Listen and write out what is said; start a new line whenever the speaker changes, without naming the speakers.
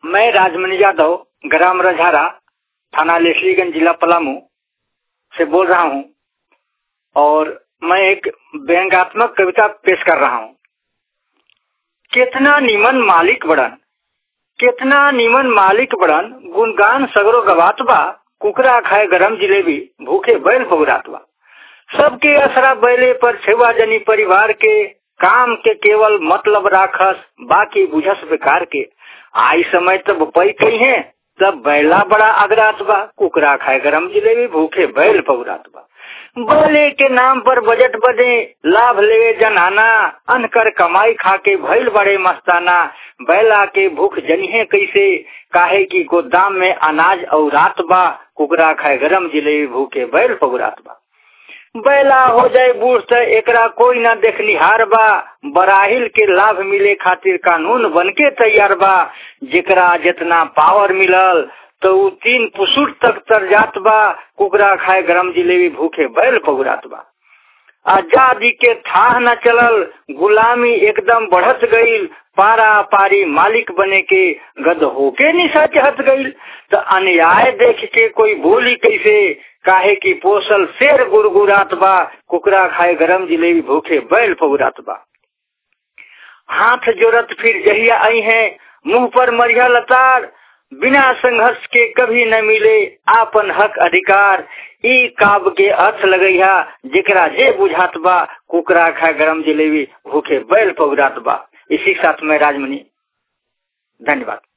मैं राजमणि यादव ग्राम रझारा थाना लेसलीगंज जिला पलामू से बोल रहा हूँ और मैं एक व्यंगात्मक कविता पेश कर रहा हूँ कितना निमन मालिक बड़न कितना निमन मालिक बड़न गुणगान सगरो गवात बा कुकरा खाए गरम जिलेबी भूखे बैल पगुरात बा सबके असरा बैले पर छेवा जनी परिवार के काम के केवल मतलब राखस बाकी बुझस बेकार के आई समय तब पई कही है तब बैला बड़ा अगरात बा कुकरा खाए गरम जिलेबी भूखे बैल पगुरात बा बैले के नाम पर बजट बदे लाभ ले जनाना अनकर कमाई खा के भैल बड़े मस्ताना बैला के भूख जनिहे कैसे काहे की गोदाम में अनाज और रात बा कुकरा खाए गरम जिलेबी भूखे बैल पगुरात बा बैला हो जाए बूढ़ त एकरा कोई ना देखनिहार बा बराहिल के लाभ मिले खातिर कानून बनके तैयार बा जेकरा जितना पावर मिलल तो उ तीन पुसुट तक तर जात बा कुकरा खाए गरम जिलेबी भूखे बैल पगुरात बा आजादी के थाह न चलल गुलामी एकदम बढ़त गईल पारा पारी मालिक बने के गद होके निशा चहत गईल तो अन्याय देख के कोई बोली कैसे काहे की पोसल शेर गुरगुरात बा कुकरा खाए गरम जिलेबी भूखे बैल पगुरात बा हाथ जोरत फिर जहिया आई है मुंह पर मरिया लतार बिना संघर्ष के कभी न मिले आपन हक अधिकार ई काब के अर्थ लगैया जेकरा जे बुझात बा कुकरा खा गरम जिलेबी भूखे बैल पगुरात बा इसी साथ में राजमणि धन्यवाद